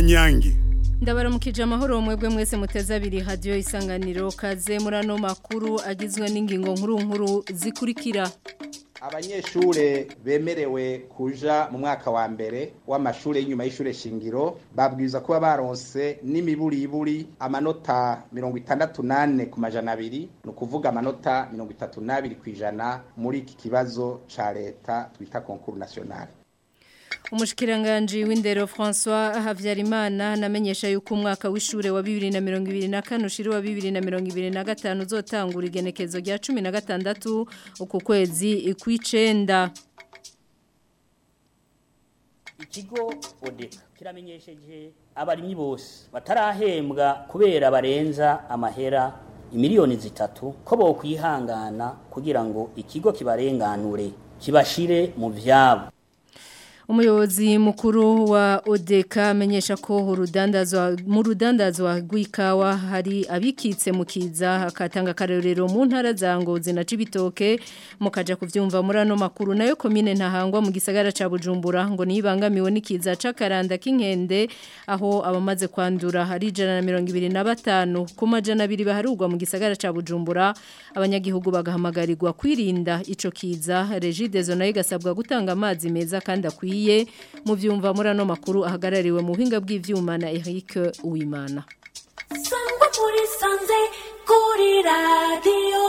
inyange ndabaramukije amahoro mwebwe mwese muteze abiri hadiyo isanganiro kaze muri ano makuru agizwe n'ingingo nkuru nkuru zikurikira abanyeshure bemerewe kuja mu mwaka wa mbere w'amashure y'inyuma y'ishure shingiro babwirizwa kuba baronse n'imiburiburi amanota mirongo itandatu nane ku majana abiri ni ukuvuga amanota mirongo itatu n'abiri ku ijana muri iki kibazo ca leta twita konkuru nationale Umushikiranganje w'indero François Havyarimana namenyesha yuko umwaka w'ishure wa 2024 ushiri wa 2025 uzotangura igenekezo rya 16 uku kwezi kw'icenda ikigo odeka kiramenyesheje abarimyi bose batarahembwa kubera barenza amahera imiliyoni zitatu ko bokwihangana kugira ngo ikigo kibarenganure kibashire mu vyabo Umuyobozi mukuru wa Odeka amenyesha ko urudandazwa mu rudandazwa rw'ikawa hari abikitse mu kiza akatanga karorero mu ntara za Ngozi na Cibitoke mukaja kuvyumva muri ano makuru nayo komine ntahangwa mu gisagara ca Bujumbura ngo nibangamiwe n'ikiza cakaranda k'inkende aho abamaze kwandura hari 125 ku majana abiri baharugwa mu gisagara ca Bujumbura abanyagihugu bagahamagarirwa kwirinda ico kiza Regidezo nayo gasabwa gutanga amazi meza kandi akwiye biye mu byumva muri ano makuru ahagarariwe mu buhinga bw'ivyuma na Eric Uwimana Sangwa muri sanze kuri radio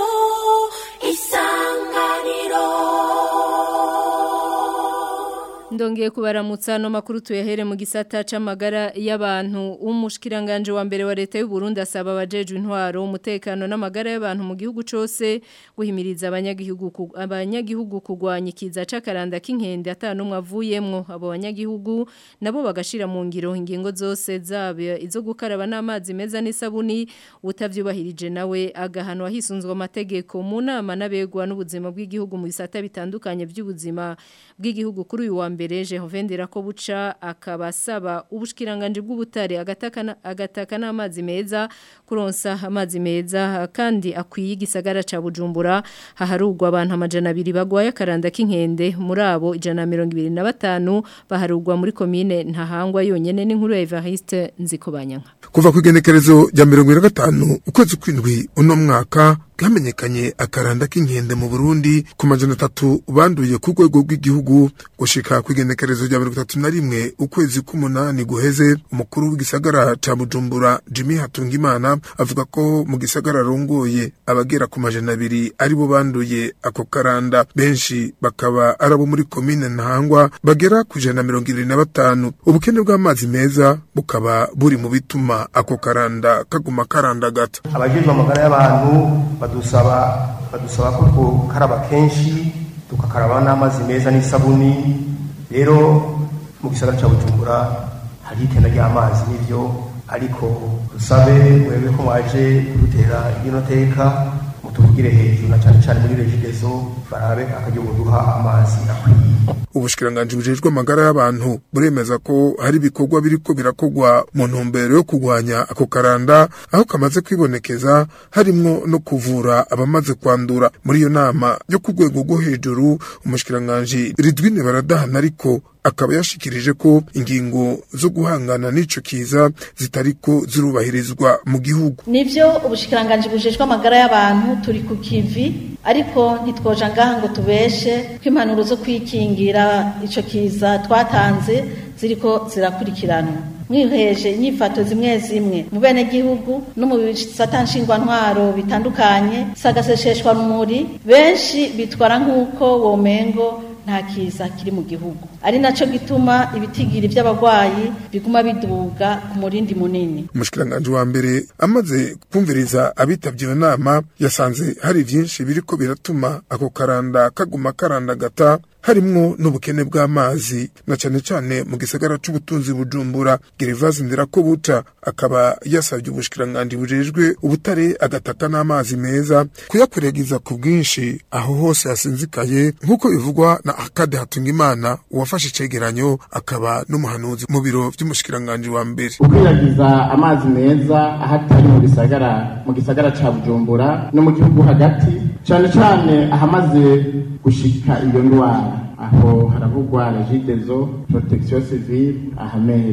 isanganiro Ndongeye kubaramutsa no makuru tuyahere mu gisata c'amagara y'abantu umushikiranganje wa mbere wa leta y'u Burundi asaba abajeje intwaro umutekano n'amagara y'abantu mu gihugu cose guhimiriza abanyagihugu abanyagihugu kugwanya ikiza c'akaranda k'inkende atanumwe avuyemwo abo banyagihugu nabo bagashira mu ngiro ingingo zose zabe izo gukaraba n'amazi meza n'isabuni utavyubahirije nawe agahanwa hisunzwe amategeko mu nama nabegwa n'ubuzima bw'igihugu mu bisata bitandukanye by'ubuzima bw'igihugu kuri uyu wa mbere Jehovendera ko buca akabasaba ubushikiranganje bw'ubutare agataka agataka n'amazi meza kuronsa amazi meza kandi akwiye igisagara ca Bujumbura haharugwa abantu amajana abiri bagwaye akaranda k'inkende muri abo ijana mirongo ibiri na batanu baharugwa muri komine ntahangwa yonyene n'inkuru ya Evariste Nzikobanyanka kuva ku igenekerezo rya mirongo ine na gatanu ukwezi kw'indwi uno mwaka bwamenyekanye akaranda k'inkende mu Burundi ku majana atatu banduye ku rwego rw'igihugu gushika ku igenekerezo rya mirongo itatu na rimwe ukwezi k'umunani guheze umukuru w'igisagara ca Bujumbura Jimmy Hatungimana avuga ko mu gisagara rongoye abagera ku majana abiri aribo banduye ako karanda benshi bakaba arabo muri komine Ntahangwa bagera ku ijana na mirongo irindwi na batanu ubukene bw'amazi meza bukaba buri mu bituma ako karanda kaguma karandagata abajejwe amagara y'abantu badusaba badusaba ko twokaraba kenshi tugakaraba n'amazi meza n'isabuni rero mu gisagara cya bujumbura hari itenda ry'amazi n'ibyo ariko dusabe mwebwe ko mwaje kudutera ino teka mutuvugire hejuru na cyane cyane muri regidezo barabe akagihugu duha amazi akwiye ubushikiranganje bujejwe amagara y'abantu buremeza ko hari ibikorwa biriko birakogwa mu ntumbero yo kugwanya ako karanda aho kamaze kwibonekeza harimwo no kuvura abamaze kwandura muri iyo nama yo ku rwego rwo hejuru umushikiranganje Ridwine baradahana ariko akaba yashikirije ko ingingo zo guhangana n'ico kiza zitariko zirubahirizwa mu gihugu nivyo ubushikiranganje bujejwe amagara y'abantu turi ku kivi ariko ntitwoja ngaha ngo tubeshe ko impanuro zo kwikingira ico kiza twatanze ziriko zirakurikiranwa mwiheje inyifato zimwe zimwe mu bene gihugu no mu bisata nshingwantwaro bitandukanye sagasesheshwa rumuri benshi bitwara nk'uko womengo nta kiza kiri mu gihugu ari naco gituma ibitigiri by'abagwayi biguma biduga ku murindi munini umushikiranganje wa mbere amaze kumviriza abitabye iyo nama yasanze hari vyinshi biriko biratuma ako karanda kaguma karandagata harimwo n'ubukene bw'amazi na cane cane mu gisagara c'ubutunzi bujumbura Gervase Ndirakobuca akaba yasabye ubushikiranganje bujejwe ubutare agataka n'amazi meza kuyakwiragiza ku bwinshi aho hose hasinzikaye nk'uko bivugwa na Akade Hatungimana uwafashe icegeranyo akaba n'umuhanuzi mu biro vy'umushikiranganje wa mbere ukwiragiza amazi meza ahatari mu gisagara mu gisagara ca Bujumbura no mu gihugu hagati cane cane ahamaze gushika iyo ndwara aho haravugwa regidezo protection civile ahamere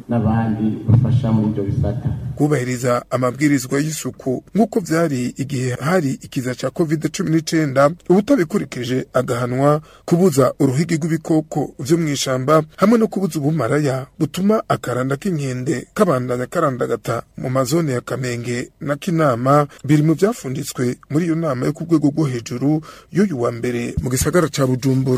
n'abandi bafasha muri ibyo bisata kubahiriza amabwirizwa y'isuku nk'uko vyari igihe hari ikiza ca covid cumi n'icenda ubutabikurikije agahanwa kubuza uruhigi rw'ibikoko vyo mw'ishamba hamwe no kubuza ubumaraya butuma akaranda k'inkende kabandanya karandagata mu mazone ya kamenge na kinama biri mu vyafunditswe muri iyo nama yo ku rwego rwo hejuru y'uyu wa mbere mu gisagara ca bujumbura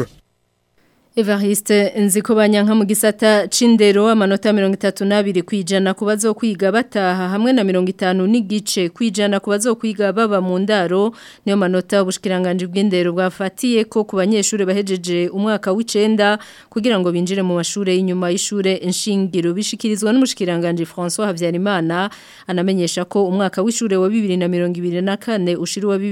Evariste nziko banyanka mu gisata c'indero amanota 32 kwijana kubazo kwiga bataha hamwe na 50 n'igice kwijana kubazo kwiga baba mu ndaro niyo manota ubushikiranganje bw'indero bwafatiye ko ku banyeshure bahejeje umwaka w'icenda kugira ngo binjire mu mashure y'inyuma y'ishure nshingiro bishikirizwa n'umushikiranganje François Havyarimana anamenyesha ko umwaka w'ishure wa 2024 ushiri wa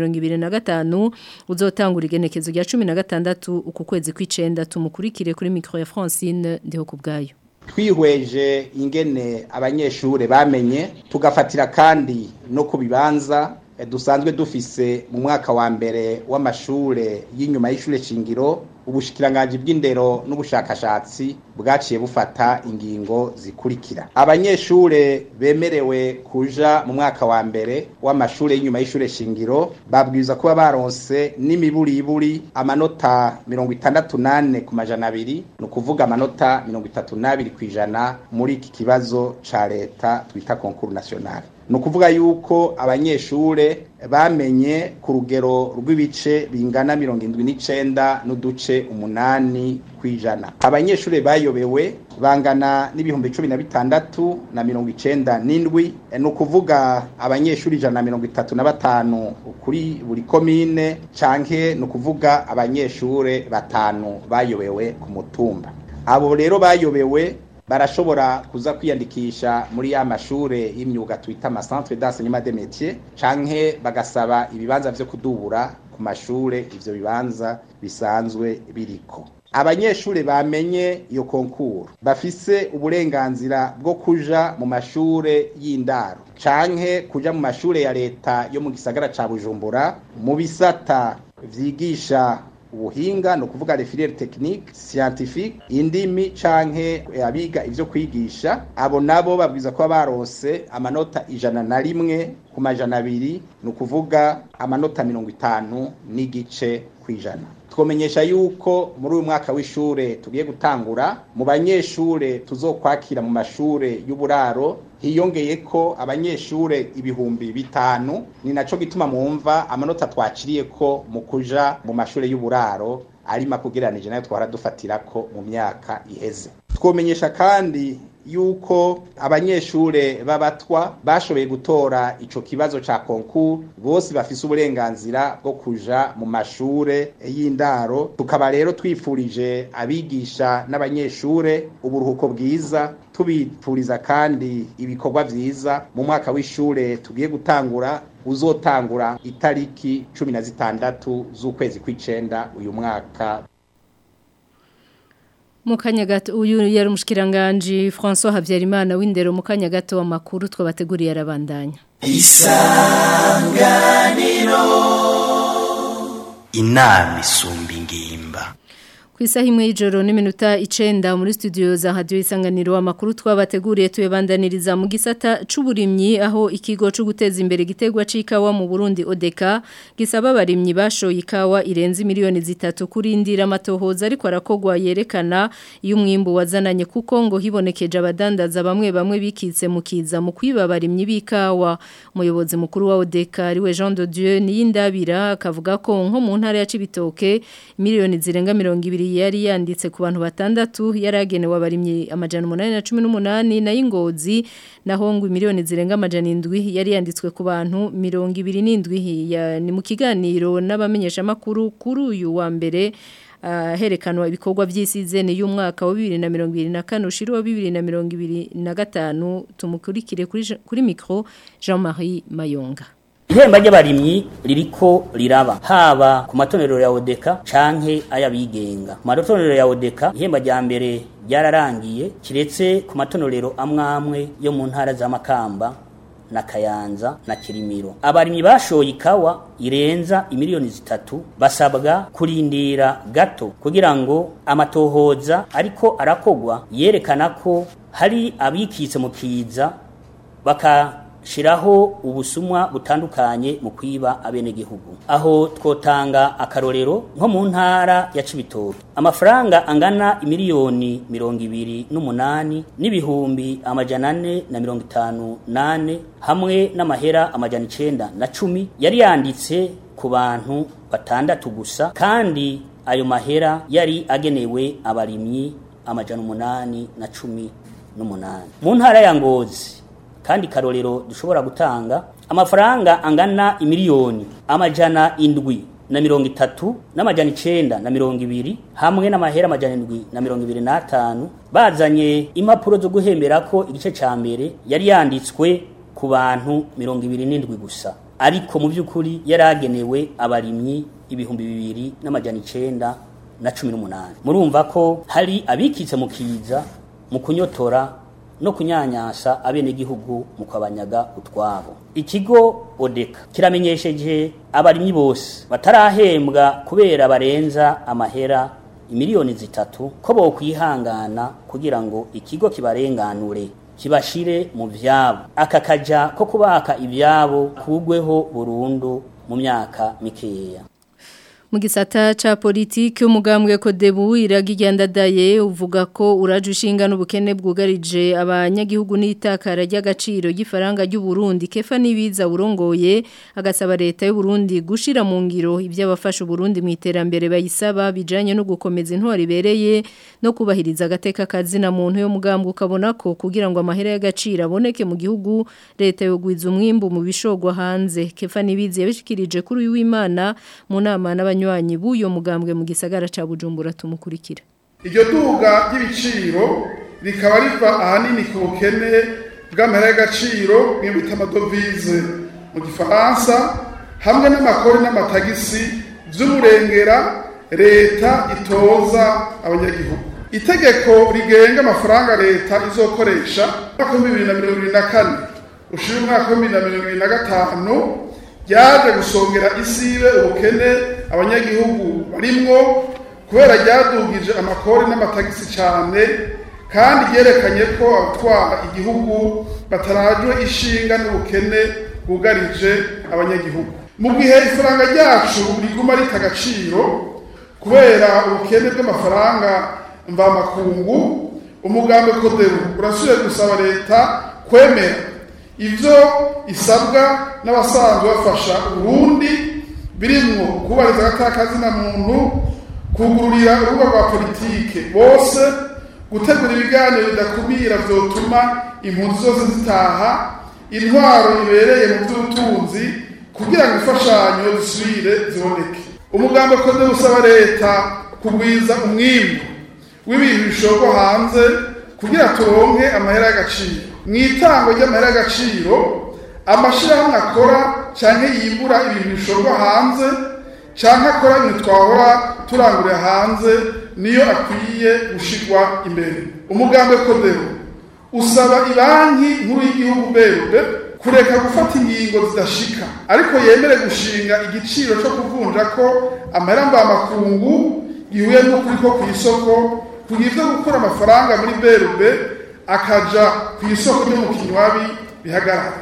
2025 uzotangura igenekezo rya 16 uku kwezi kw'icenda tumukurikire kuri micro ya Francine ndiho kubgayo twihweje ingene abanyeshure bamenye tugafatira kandi no ku bibanza dusanzwe dufise mu mwaka wa mbere w'amashure y'inyuma y'ishure shingiro ubushikiranganje bw'indero n'ubushakashatsi bwaciye bufata ingingo zikurikira abanyeshure bemerewe kuja mu mwaka wa mbere w'amashure y'inyuma y'ishure shingiro babwiza kuba baronse n'imiburiburi amanota mirongo itandatu nane ku majana abiri ni ukuvuga amanota mirongo itatu n'abiri ku ijana muri iki kibazo ca leta twita konkuru nationale ni ukuvuga yuko abanyeshure bamenye ku rugero rw'ibice bingana mirongo indwi n'icenda n'uduce umunani kw'ijana abanyeshure bayobewe bangana n'ibihumbi cumi na bitandatu na mirongo icenda n'indwi ni ukuvuga abanyeshuri ijana na mirongo itatu na batanu kuri buri komine canke ni ukuvuga abanyeshure batanu bayobewe ku mutumba abo rero bayobewe barashobora kuza kwiyandikisha muri ya mashure y'imyuga twita ama centre d'enseignement des métiers canke bagasaba ibibanza vyo kudubura ku mashure ivyo bibanza bisanzwe biriko abanyeshure bamenye iyo konkuru bafise uburenganzira bwo kuja mu mashure y'indaro canke kuja mu mashure ya leta yo mu gisagara ca Bujumbura mu bisata vyigisha ubuhinga no kuvuga refiliere technique scientifique indimi canke abiga ivyo kwigisha abo nabo babwiza ko baronse amanota ijana na rimwe ku majana abiri ni ukuvuga amanota mirongo itanu n'igice kw'ijana twomenyesha yuko muri uyu mwaka w'ishure tugiye gutangura mu banyeshure tuzokwakira mu mashure y'uburaro hiyongeye ko abanyeshure ibihumbi bitanu ni naco gituma mwumva amanota twaciriye ko mu kuja mu mashure y'uburaro ari makugeranije nayo twara dufatirako mu myaka iheze twomenyesha kandi yuko abanyeshure b'abatwa bashoboye gutora ico kibazo ca konku bose bafise uburenganzira bwo kuja mu mashure y'indaro tukaba rero twifurije abigisha n'abanyeshure uburuhuko bwiza tubipfuriza kandi ibikorwa vyiza mu mwaka w'ishure tugiye gutangura uzotangura itariki cumi na zitandatu z'ukwezi kw'icenda uyu mwaka Mukanya gato uyu yari umushikiranganje François Havyarimana w'indero mukanya gato amakuru twabateguriye arabandanya. Isanganiro Inami sumbi ngimba Ku isaha imwe y'ijoro n'iminota icenda muri studio za radio isanganiro amakuru twabateguriye tuyebandaniriza mu gisata c'uburimyi aho ikigo cyo guteza imbere gitegwa c'ikawa mu Burundi ODECA gisaba abarimyi bashoye ikawa irenze miliyoni zitatu kurindira amatohoza ariko arakogwa yerekana iyo umwimbu wazananye kuko ngo hibonekeje abadandaza bamwe bamwe bikitse mu kiza mu kwiba abarimyi b'ikawa umuyobozi mukuru wa ODECA ariwe Jean de Dieu niyindabira akavuga ko nko mu ntara ya Cibitoke miliyoni zirenga 200 yari yanditse ku bantu batandatu yaragenewe abarimyi amajana 818 na y'ingozi naho ngo miliyoni zirenga amajana 7 yari yanditswe ku bantu 27 ni mu kiganiro n'abamenyesha makuru kuri uyu wa mbere herekanwa ibikorwa by'isizeni y'umwaka wa 2024 ushiri wa 2025 tumukurikire kuri kuri micro Jean-Marie Mayonga ihemba ry'abarimyi ririko riraba haba ku matonero ya odeka canke ayabigenga ku matonero ya odeka ihemba rya mbere ryararangiye kiretse ku matonero amwamwe yo mu ntara za makamba na Kayanza na Kirimiro abarimyi bashoye ikawa irenza imiliyoni zitatu basabwa kurindira gato kugira ngo amatohoza ariko arakogwa yerekana ko hari abikitse mu kiza bakashiraho ubusumwa butandukanye mu kwiba abenegihugu aho twotanga akarorero nko mu ntara ya Cibitoke amafaranga angana imiliyoni mirongo ibiri n'umunani n'ibihumbi amajana ane na mirongo itanu nane hamwe n'amahera amajana icenda na cumi yari yanditse ku bantu batandatu gusa kandi ayo mahera yari agenewe abarimyi amajana umunani na cumi n'umunani mu ntara ya ngozi kandi karorero dushobora gutanga amafaranga angana imiliyoni amajana indwi na mirongo itatu n'amajana icenda na mirongo ibiri hamwe n'amahera amajana indwi na mirongo ibiri n'atanu bazanye impapuro zo guhembera ko igice ca mbere yari yanditswe ku bantu mirongo ibiri n'indwi gusa ariko mu by'ukuri yari agenewe abarimyi ibihumbi bibiri n'amajana icenda na cumi n'umunani murumva ko hari abikitse mu kiza mu kunyotora no kunyanyasa abenegihugu mu kwabanyaga utwabo ikigo odeka kiramenyesheje abarimyi bose batarahembwa kubera barenza amahera imiliyoni zitatu ko bokwihangana kugira ngo ikigo kibarenganure kibashire mu vyabo aka kaja ko kubaka ivyabo kugweho burundu mu myaka mikeya mu gisata ca politiki umugambwe ko debu iragigandadaye uvuga ko uraje ushinga n'ubukene bwugarije abanyagihugu n'itakara ry'agaciro gifaranga ry'u Burundi kefa nibiza urongoye agasaba leta y'u Burundi gushira mu ngiro iby'abafasha Burundi mu iterambere bayisaba bijanye no gukomeza intwari ibereye no kubahiriza agateka kazina muntu yo mugambwe ukabona ko kugira ngo amahera y'agaciro aboneke mu gihugu leta yogwiza umwimbu mu bishogwa hanze kefa nibiza yabishikirije kuri w'Imana mu nama n'abanywanyi b'uyo mugambwe mu gisagara ca Bujumbura tumukurikira iryo duga ry'ibiciro rikaba riva ahanini ku bukene bw'amahera y'agaciro bw'ibita amadovize mu gifaransa hamwe n'amakori n'amatagisi vy'umurengera leta itoza abanyagihugu itegeko rigenga amafaranga leta izokoresha mwaka w'ibihumbi bibiri na mirongo ibiri na kane ushira umwaka w'ibihumbi bibiri na mirongo ibiri na gatanu ryaje gusongera isibe ubukene abanyagihugu barimwo kubera ryadugije amakori n'amatagisi cyane kandi ryerekanye ko abatwara igihugu batarajwe ishinga n'ubukene bwugarije abanyagihugu mu gihe ifaranga ryacu riguma rita agaciro kubera ubukene bw'amafaranga mvamakungu umugambi koderu urasubiye gusaba leta kwemera ivyo isabwa n'abasanzwe bafasha urundi birimwo kubariza agataka muntu kugururira urubuga rwa politike bose gutegura ibiganiro bidakumira vyotuma impunzi zose zitaha intwaro ibereye mu by'ubutunzi kugira ngo imfashanyo zisubire ziboneke umugambi kode usaba leta kugwiza umwimbu w'ibintu bishorwa hanze kugira turonke amahera y'agaciro mu itango ry'amahera y'agaciro amashyirahamwe akora cyangwa yimbura ibintu bishorwa hanze cyangwa akora ibintu twahora turangurira hanze niyo akwiye gushirwa imbere umugambi kodero usaba ibanki nkuru y'igihugu berube kureka gufata ingingo zidashika ariko yemere gushinga igiciro cyo kuvunja ko amahera mvamakungu gihuye n'ukuri ko ku isoko kugira ibyo gukura amafaranga muri berube akaja ku isoko ryo mu kinywabi bihagarara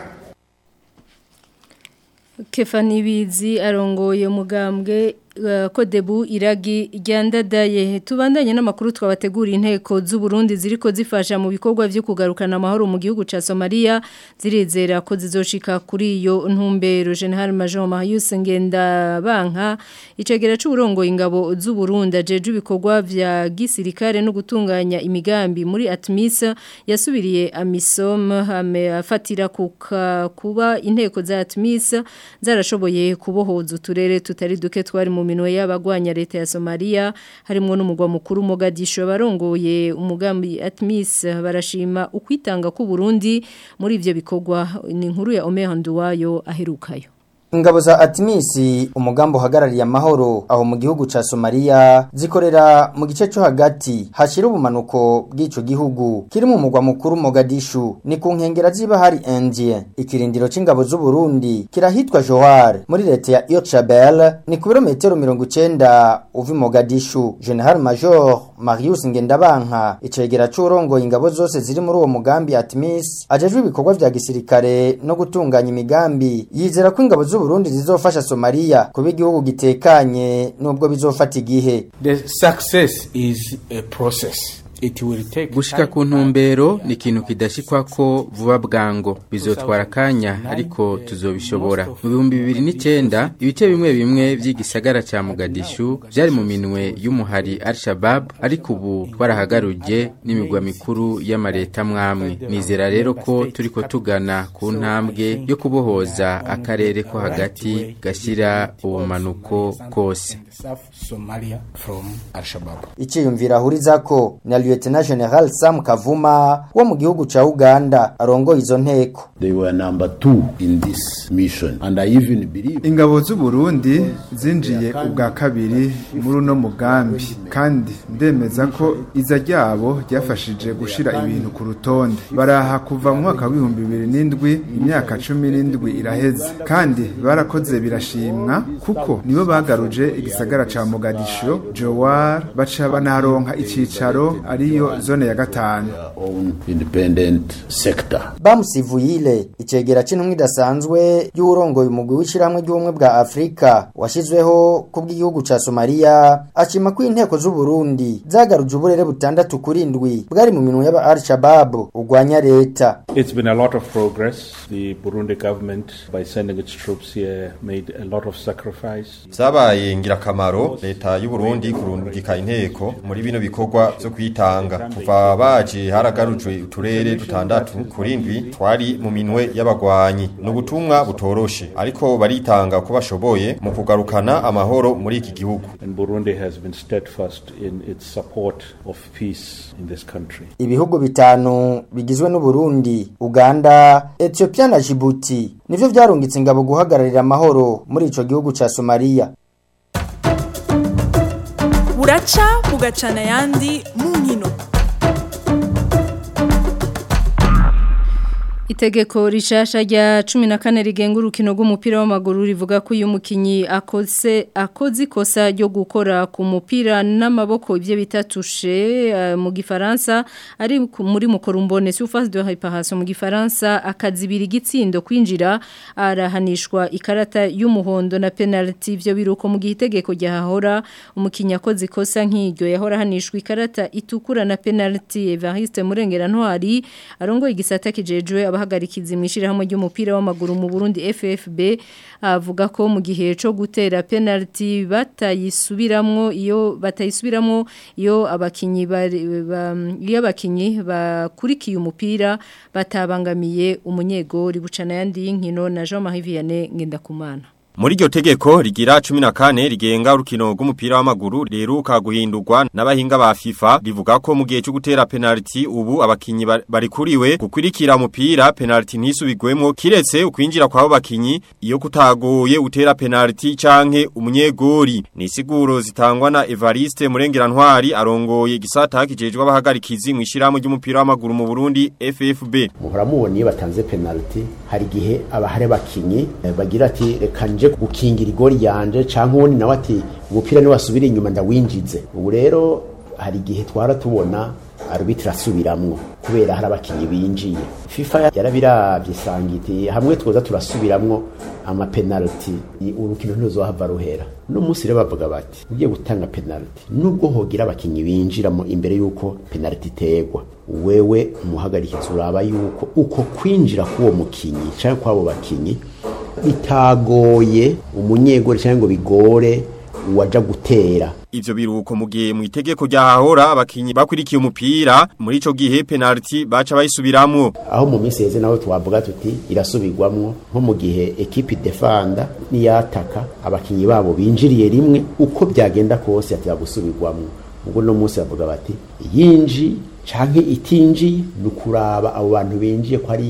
kefa nibizi arongoye umugambwe kodebu iragi ryandadaye tubandanye n'amakuru twabategura inteko z'u Burundi ziriko zifasha mu bikorwa byo kugarukana amahoro mu gihugu ca Somalia zirizera ko zizoshika kuri iyo ntumbero General Major Marius Ngenda banka icegera c'uburongo ingabo z'u Burundi ajeje ibikorwa vya gisirikare no gutunganya imigambi muri Atmis yasubiriye Amisom hame afatira kuka kuba inteko za Atmis zarashoboye kubohoza uturere tutari duke twari mu minwe y'abagwanya leta ya Somalia harimo n'umugwa mukuru Mogadisho barongoye umugambi Atmis barashima ukwitanga ku Burundi muri ivyo bikorwa ni inkuru ya Omer Nduwayo aherukayo ingabo za Atimisi umugambo uhagarariye amahoro aho mu gihugu ca Somalia zikorera mu gice cyo hagati hashira ubumanuko bw'ico gihugu kiri mu mugwa mukuru Mogadishu ni ku nkengera ziba hari Indien ikirindiro c'ingabo z'u Burundi kirahitwa Johar muri leta ya Yochabel ni ku birometero 90 uvi Mogadishu General Major Marius Ngendabanka icegera c'urongoye ingabo zose ziri muri uwo mugambi Atmis ajejwe ibikorwa vya gisirikare no gutunganya imigambi yizera ko ingabo z'u Burundi zizofasha Somalia kuba igihugu gitekanye nubwo bizofata igihe The success is a process. It will take gushika ku ntumbero ni ikintu kidashikwa ko vuba bwango bizotwara akanya ariko tuzobishobora mu bihumbi bibiri n'icyenda ibice bimwe bimwe by'igisagara ca Mogadishu byari mu minwe y'umuhari Al-Shabaab ariko ubu twarahagaruje n'imigwa mikuru y'amareta mwamwe nizera rero ko turiko tugana ku ntambwe yo kubohoza akarere ko hagati gashyira ubumanuko kose South Somalia from Al-Shabaab. Iciyumvira hurizako na Lieutenant General Sam Kavuma wo mu gihugu ca Uganda arongoye izo nteko They were number two in this mission and I even believe ingabo z'u Burundi zinjiye ubwa kabiri muri uno mugambi kandi ndemeza ko iza ryabo ryafashije gushira ibintu ku rutonde baraha kuva mu mwaka w'ibihumbi bibiri n'indwi imyaka cumi n'indwi iraheze kandi barakoze birashimwa kuko nibo bagaruje igisagara ca Mogadishu Jowar baca banaronka icicaro ariyo zone ya gatanu own independent sector. Bamusivuyile icegera c'intumwa idasanzwe y'urongoye umugwi w'ishiramwe ry'ubumwe bwa Afrika washizweho kubw'igihugu ca Somalia ashima ko inteko z'u Burundi zagaruje uburere butandatu kuri indwi bwari mu minwe y'aba Al-Shabaab ugwanya leta It's been a lot of progress. The Burundi government, by sending its troops here, made a lot of sacrifice. Zabaye ngirakamaro leta y'u Burundi kurungika inteko muri bino bikorwa byo kwitanga kuva baje haragarujwe uturere dutandatu kurindwi twari mu minwe y'abagwanyi n'ubutumwa butoroshe ariko baritanga ko bashoboye mu kugarukana amahoro muri iki gihugu And Burundi has been steadfast in its support of peace in this country. ibihugu bitanu bigizwe n'u Burundi Uganda Ethiopia na Djibouti nivyo vyarungitse ingabo guhagararira amahoro muri ico gihugu ca Somalia buraca bugacana ayandi mu nkino Itegeko rishasha rya 14 rigenga urukino rw'umupira w'amaguru rivuga ko uyu mukinyi akoze akoze ikosa ryo gukora ku mupira n'amaboko ibyo bitatushe uh, mu gifaransa ari ku- muri mukorumbone surface de réparation mu gifaransa akazibira igitsindo kwinjira arahanishwa ikarata y'umuhondo na penalty ivyo biruko mu gihe itegeko ryahahora umukinyi akoze ikosa nk'iryo yahora hanishwa ikarata itukura na penalty Evariste Murengera Ntwari arongoye igisata kijejwe abahagarikizi mwishirahamwe ry'umupira w'amaguru mu Burundi FFB avuga ko mu gihe cyo gutera penalty batayisubiramwo iyo batayisubiramwo iyo abakinyi bari- ba- iyo abakinyi bakurikiye umupira batabangamiye umunyegori bucana yandi y'inkino na Jean-Marie Vianney Ngendakumana Muri iryo tegeko rigira 14 rigenga urukino rw'umupira w'amaguru riheruka guhindurwa n'abahinga ba FIFA rivuga ko mu gihe cyo gutera penalty ubu abakinyi ba- barikuriwe gukurikira umupira penalty ntisubigwemo kiretse ukwinjira kw'abo bakinyi iyo kutagoye utera penalty canke umunyegori ni siguro zitangwa na Evariste Murengera Ntwari arongoye gisata kijejwe abahagarikizi mwishiramu ry'umupira w'amaguru mu Burundi FFB muhora mubona iyo batanze penalty hari igihe abahare bakinyi eh, bagira ati reka nje gukingira igori yanje canke uwundi nawe ati umupira ni wasubira inyuma ndawinjize ubu rero hari igihe twara tubona arbitre asubiramwo kubera hari abakinyi binjiye FIFA yarabiravye isanga iti hamwe twoza turasubiramwo ama penalty urukino ntiruzohava ruhera no munsi rero bavuga bati ugiye gutanga penalty nubwo hogira abakinyi binjiramo imbere yuko penalty itegwa wewe umuhagarikizi uraba yuko uko kwinjira k'uwo mukinyi canke kw'abo bakinyi bitagoye umunyegori canke ngo bigore uwaja gutera Ivyo biruko mu gihe mu itegeko ryahahora abakinyi bakurikiye umupira muri ico gihe penalty baca bayisubiramwo aho mu minsi yeze naho twavuga tuti irasubirwamwo nko mu gihe ekipi defanda niyataka abakinyi babo binjiriye rimwe uko byagenda kose ati gusubirwamwo ubwo no munsi bavuga bati yinji canke itinji ni ukuraba abo bantu binjiye ko ari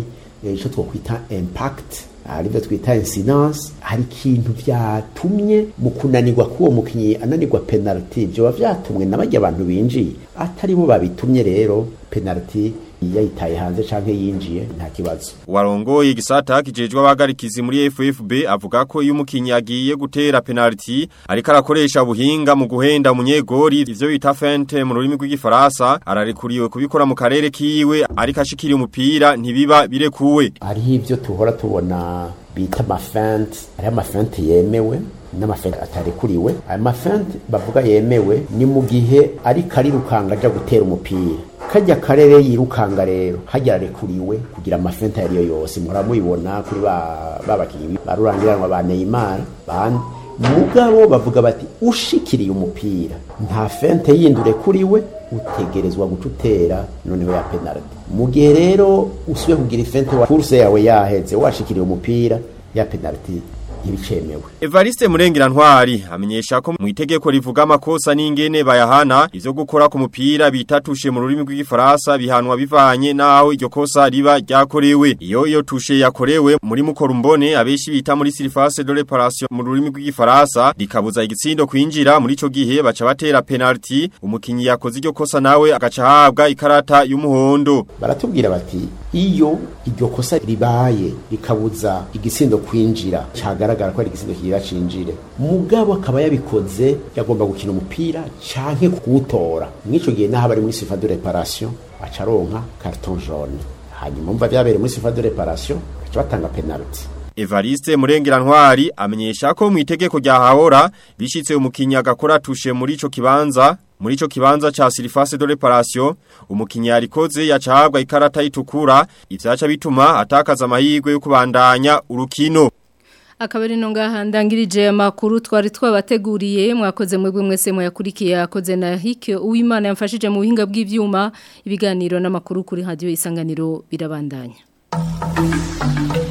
icyo twakwita impact aribyo twita incidence hari ikintu byatumye mu kunanirwa k'uwo mukinnyi ananirwa penaliti byoba byatumwe na bajya abantu binjiye atari bo babitumye rero penaliti yayitaye hanze canke yinjiye nta kibazo Warongoye igisata kijejwe abagarikizi muri FFB avuga ko iyo umukinyi agiye gutera penalty ariko arakoresha ubuhinga mu guhenda umunyegori ivyo bita feinte mu rurimi rw'igifaransa ararekuriwe kubikora mu karere kiwe ariko ashikira umupira ntibiba birekuwe hariho ivyo tuhora tubona bita amafente hariho amafente yemewe n'amafente atarekuriwe ayo mafente bavuga yemewe ni mu gihe ariko arirukanga aja gutera umupira kajya karere yirukanga rero hajya arekuriwe kugira amafente ariyo yose muhora mubibona kuri ba babakinyi barurangiranwa ba Neymar bandi mugabo bavuga bati ushikiriye umupira nta fente yindi urekuriwe utegerezwa guca utera noneho ya penalty mu gihe rero usubiye kugira ifente wa kurse yawe yaheze washikiriye umupira ya penalty ibicemewe Evariste Murengera Ntwari amenyesha ko mu itegeko rivuga amakosa n'ingene bayahana ivyo gukora ku mupira bitatushe mu rurimi rw'igifaransa bihanwa bivanye naho iryo kosa riba ryakorewe iyo iyo tushe yakorewe muri mukorumbone abeshi bita muri surface de réparation mu rurimi rw'igifaransa rikabuza igitsindo kwinjira muri ico gihe baca batera penalty umukinyi yakoze iryo kosa nawe agaca ahabwa ikarata y'umuhondo baratubwira bati iyo iryo kosa ribaye rikabuza igisindo kwinjira cagaragara ko ari igisindo kigira cinjire mugabo akaba yabikoze yagomba gukina umupira canke kuwutora mw'ico gihe naho bari muri sifa de reparation acaronka carton jaune hanyuma umva vyabereye muri sifa de reparation baca batanga penalty Evariste Murengera Ntwari amenyesha ko mu itegeko rya Hahora bishitse umukinyi agakora tushe muri ico kibanza muri ico kibanza cha surface de réparation umukinyi yarikoze yacahabwa ikarata itukura ivyaca bituma atakaza amahirwe yo kubandanya urukino Akabari no ngaha ndangirije amakuru twari twabateguriye mwakoze mwebwe mwese mwayakurikiye akoze na hike uwimana yamfashije mu buhinga bw'ivyuma ibiganiro n'amakuru kuri radio isanganiro birabandanya